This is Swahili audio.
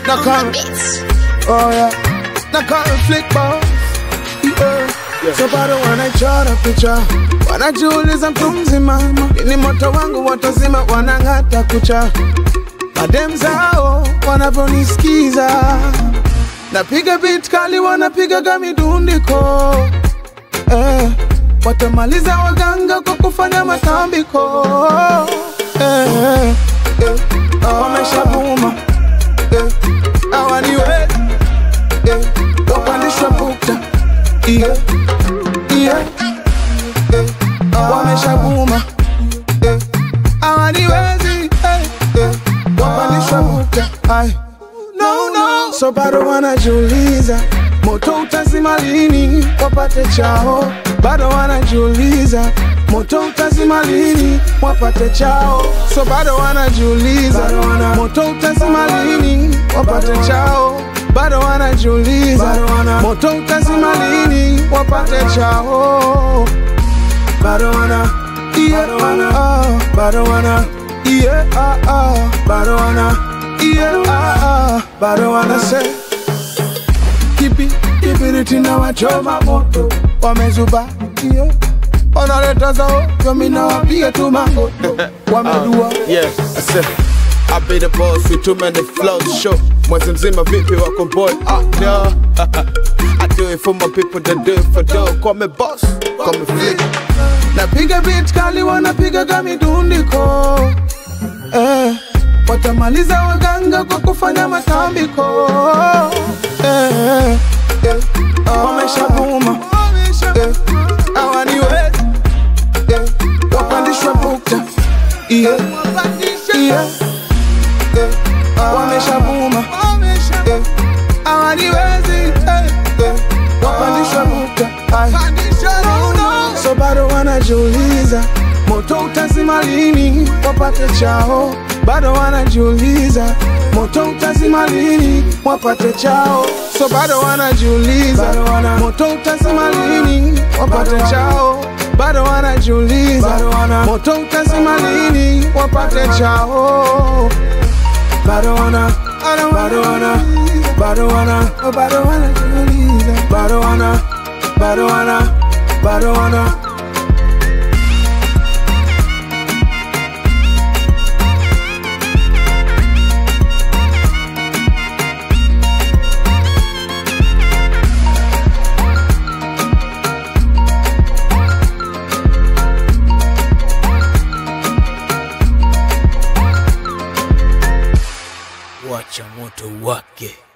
na come, oh yeah, na come flick boss, yeah. So bado wanaichora picha, wanajiuliza mtu mzima, ni moto wangu watazima, wanang'ata kucha, madem zao wanavyonisikiza, napiga beat kali, wanapigaga midundiko eh, watamaliza waganga kwa kufanya matambiko eh, eh, eh, wameshavuma eh, hawaniwezi eh, wapandishwa bukta yeah, yeah, eh, wameshavuma eh, hawaniwezi eh, eh, wapandishwa bukta ai no, no. So bado wanajiuliza moto utazima lini wapate chao, bado wanajiuliza moto utazima lini wapate chao, so bado wanajiuliza moto utazima lini wapate chao, bado wanajiuliza moto utazima lini wapate chao, bado wana yeah, ah, bado wana yeah, ah, ah, bado wana yeah, ah, ah, bado wana say kipi kibiriti na wachoma moto wamezuba yeah. wanaleta zao yomina wapiga tu mangoto wamedua Yeah, I said I be the boss with too many flows show mwezi mzima vipi wako boy ah, no. I do it for my people that do it for dough call me boss call me flick napiga beat kali wanapigaga midundiko eh, watamaliza waganga kwa kufanya matambiko eh, eh, wameshavuma eh, hawaniwezi eh, wapandishwa bukta yeah, yeah, eh, wameshavuma eh, hawaniwezi eh, eh, wapandishwa bukta ai so bado wanajiuliza moto utazima lini wapate chao, bado wanajiuliza moto utazima lini wapate chao, so bado wanajiuliza moto utazima lini wapate chao, bado wanajiuliza moto utazima lini wapate chao, bado wana bado wana bado wana bado wanajiuliza bado wana bado wana bado wana wacha moto wake